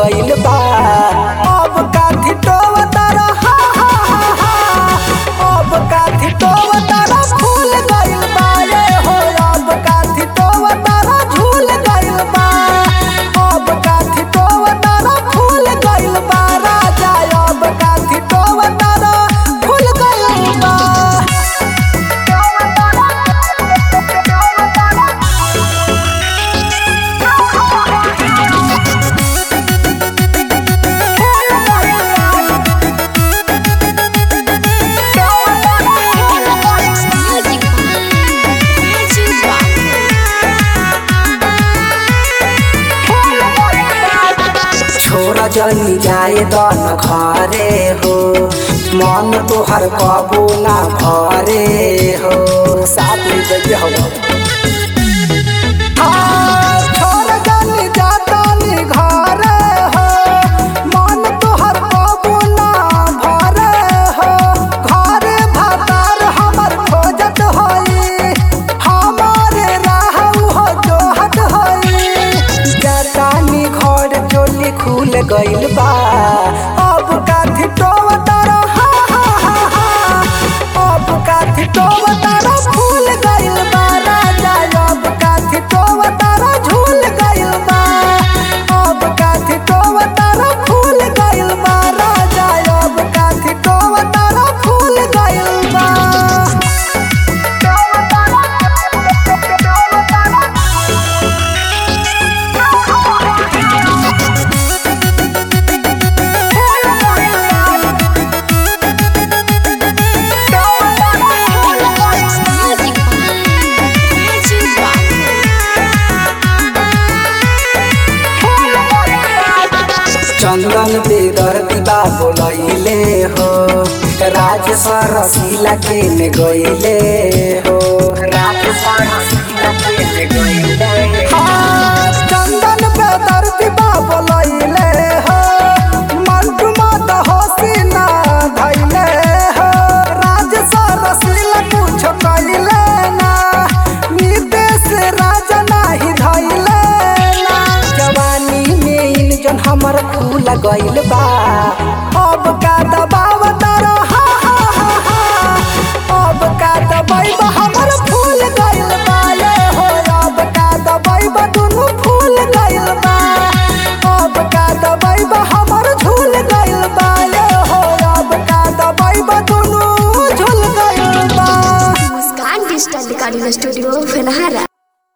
गइल बा अब काथी टोवतार हा हा हा हा अब काथी टोवतार फूल गइल बा रे हो अब काथी टोवतार झूल गइल बा अब काथी टोवतार फूल गइल बा राजा अब काथी टोवतार फूल गइल बा Music Magic छोरा जनी जाए दन घरे हो मन तोहर कबो ना भरे हो साथ में जइए हो हाँ, छोरा जनी जा तनी घरे हो, मन तोहर कबो ना भरे हो। घरे भातार हमर खोजत होई, हमारे राहु हो जोहत होई। जतानी घर चोली खुल गइल बा अब काथी टोवतार हा हा हा हा अब काथी टोवतार फूल गइल बा राजा अब काथी टोवतार झूल गइल बा अब काथी टोवतार फूल गइल बा राजा अब काथी टोवतार फूल गइल बा Music चंदन बेदर दिबा बोलैले हो राज सरसीला के में गइले हो राज सरसीला के में गइले